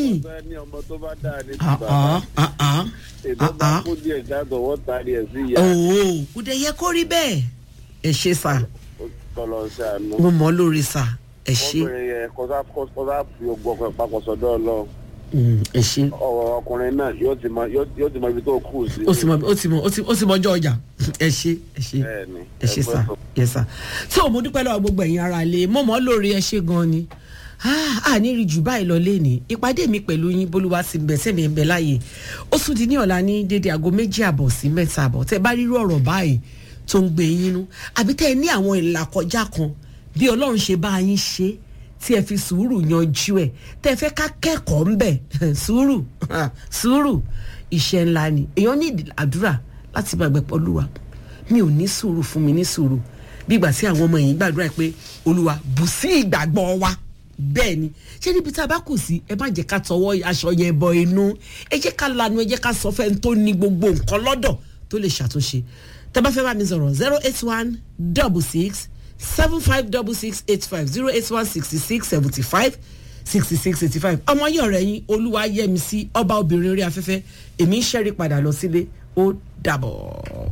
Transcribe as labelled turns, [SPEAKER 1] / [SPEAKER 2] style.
[SPEAKER 1] ọ̀sẹ̀ ní ọmọ tó bá dáa ní ti
[SPEAKER 2] Ah,
[SPEAKER 1] bàbá
[SPEAKER 2] ah, ah, ah.
[SPEAKER 1] èdè bá
[SPEAKER 2] ah.
[SPEAKER 1] kó díẹ̀ jáde wọ́n taari ẹ̀ sí ìyá
[SPEAKER 2] òwò kò dẹ̀ yẹ kó rí bẹ́ẹ̀ ẹ ṣe sà
[SPEAKER 1] tọ́lọ̀ ṣàánú.
[SPEAKER 2] mo mọ̀ ọ́ lórí sà ẹ ṣe
[SPEAKER 1] ọkùnrin yẹn kọ́sá kọ́sá fi ogun ọkọ̀ ìpapọ̀ sọ́dọ̀ ọlọ́run
[SPEAKER 2] Mm, ẹ ṣe
[SPEAKER 1] ọ̀rọ̀ ọkùnrin náà yóò ti mọ yóò yóò ti mọ ibi tó kù sí.
[SPEAKER 2] ó ti mọ ó ti mọ ó ti ó ti mọ ọjọ́ ọjà ẹ ṣe ẹ ṣe
[SPEAKER 1] Bẹ́ẹ̀ni,
[SPEAKER 2] ẹ ṣe
[SPEAKER 1] ẹ
[SPEAKER 2] sà
[SPEAKER 1] gbọ́dọ̀.
[SPEAKER 2] yẹ sà so mo dúpẹ́ lọ́wọ́ gbogbo ẹ̀yin ara lè mo mọ̀ ọ́ lórí ẹ ṣe gan ni a ní rí jù báyìí lọ lẹ́ni ìpàdé mi pẹ̀lú yín bolúwa sí bẹ̀ sẹ́mi ń bẹ láàyè ó tún di ní ọ̀la ní dédé aago méjì àbọ̀ sí mẹ́ta àbọ̀ tẹ́ bá rírú ọ̀rọ̀ báyìí tó ń gbé yín nú àbí tẹ́ ẹ ní àwọn ìlàkọjá kan bí ọlọ́run ṣe bá yín ṣe tí ẹ fi sùúrù yanjú ẹ tẹ́ ẹ fẹ́ ká kẹ́kọ̀ọ́ ń bẹ̀ sùúrù sùúrù iṣẹ́ ńlá ni èèyàn ní ìdí- àdúrà láti bá gbẹ̀pọ̀ olúwa mi ò ní sùúrù fún mi ní sùúrù bí ìgbà tí àwọn ọmọ yìí gbàdúrà pé olúwa bù sí ìgbàgbọ́ wa bẹ́ẹ̀ ni ṣé níbi tá a bá kù sí ẹ má jẹ́ ká tọwọ́ aṣọ yẹn bọ inú ẹ jẹ́ ká lanu ẹ jẹ́ ká sọ fẹ́ tó ní gbogbo nǹkan lọ́dọ̀ tó lè ṣàtúnṣe tẹ́ bá fẹ́ bá mi sọ̀rọ̀ zero eight one double six seven five double six eight five zero eight one sixty six seventy five sixty six eighty five ọmọ yìí ọ̀rẹ́ yín olúwa yẹmi sí ọba obìnrin orí afẹ́fẹ́ èmi ń ṣẹ́rí padà lọ sílé ó dàbọ̀.